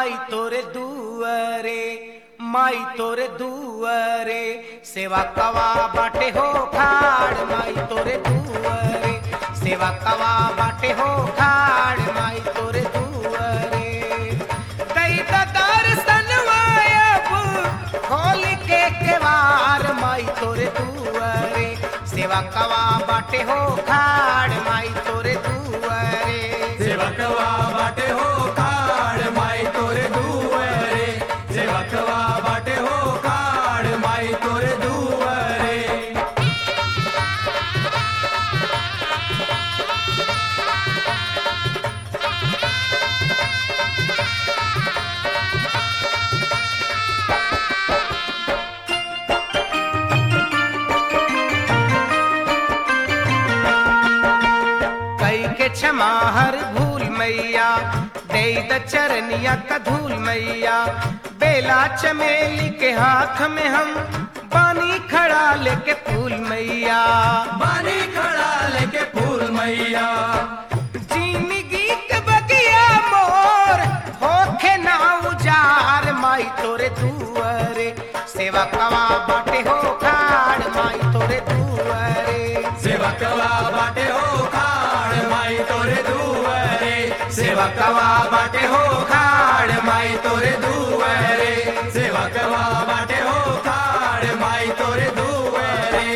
माई तोरे दुअरे माई तोरे दुअरे सेवा कवा बाटे हो खाड़ माई तोरे दुअरे सेवा कवा बाटे हो खाड़ माई तोरे दुअरे कई दर्शन अब खोल के केवार माई तोरे दुअरे सेवा कवा बाटे हो खाड़ माई तोरे दुअरे सेवकवा बाटे हो काड माई तोरे दुवरे सेवकवा बाटे हो काड माई तोरे दुवरे कई के क्षमा हर भूल मैया दे द चरनिया का धूल मैया बेला चमेली के हाथ में हम बानी खड़ा लेके फूल मैया बानी खड़ा लेके फूल मैया जिंदगी के बगिया मोर होखे ना उजार माई तोरे दुअरे सेवा कवा बाटे हो खाड़ माई तोरे दुअरे सेवकवा बाटे हो काड माई तोरे दुवरे सेवकवा बाटे हो काड माई तोरे दुवरे सेवकवा बाटे हो काड माई तोरे दुवरे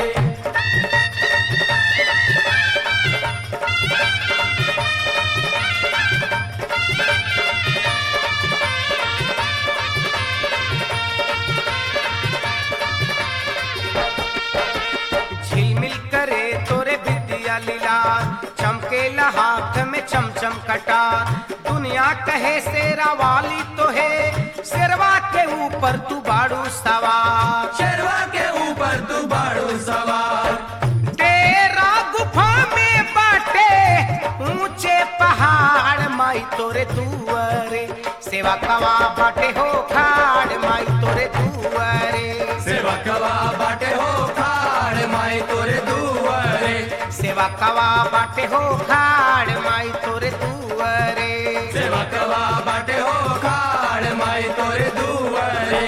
झिलमिल करे तोरे विद्या लीला चमकेला हाथ में चमचम कटा दुनिया कहे शेरा वाली तो है शेरवा के ऊपर तू बाड़ू सवार शेरवा के ऊपर तू बाड़ू सवार तेरा गुफा में बाटे ऊंचे पहाड़ माई तोरे दुअरे सेवा कवा बाटे हो खाड़ माई तोरे दुअरे सेवकवा बाटे हो खाड़ माई तोरे दुवरे सेवा कवा बाटे हो खाड़ माई तोरे दुअरे सेवकवा बाटे हो खाड़ माई तोरे दुवरे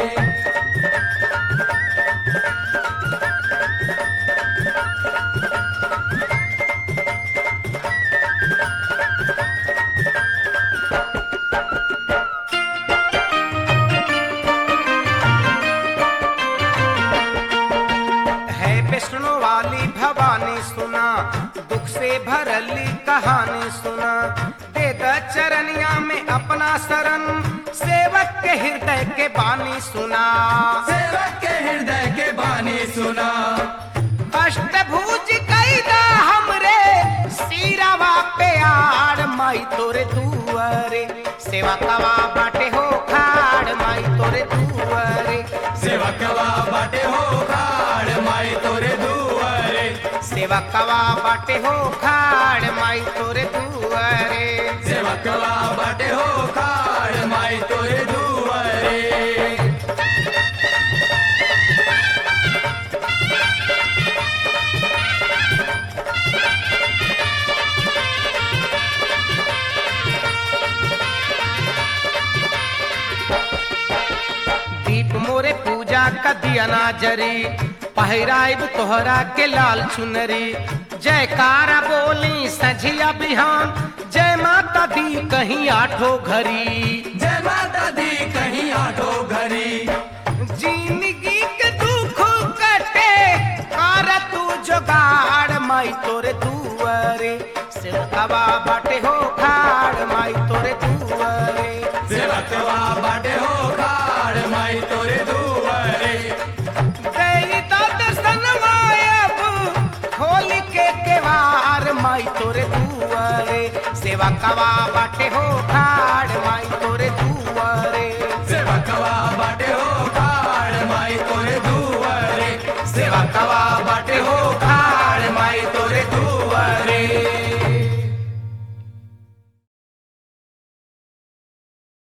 है विष्णु वाली भवानी सुना दुख से भरली कहानी सुना दे द चरनिया में अपना शरण सेवक के हृदय के बानी सुना सेवक के हृदय के बानी सुना अष्टभुज कैदा हमरे सीरावा पे आड़ माई तोरे दुअरे सेवा कवा बाटे हो खाड़ माई तोरे दुअरे सेवकवा बाटे हो खाड़ माई तोरे दुवरे सेवा कवा बाटे हो खाड़ माई तोरे दुअरे सेवकवा बाटे हो खाड़ माई तोरे दुवरे दीप मोरे पूजा का दिया ना जरी पहिराइब तोहरा के लाल चुनरी जयकारा बोली सझिया बिहान जय माता दी कहीं आठो घरी जय माता दी कहीं आठो घरी जिंदगी के दुख कटे कर तू जोगाड़ माई तोरे दुअरे सिरकवा बाटे हो खाड़ माई तोरे दुअरे सेवकवा बाटे हो खाड़ माई तोरे दुवरे गई तो दर्शन मायब खोल के केवार माई तोरे दुआरे सेवा कवा बाटे हो खा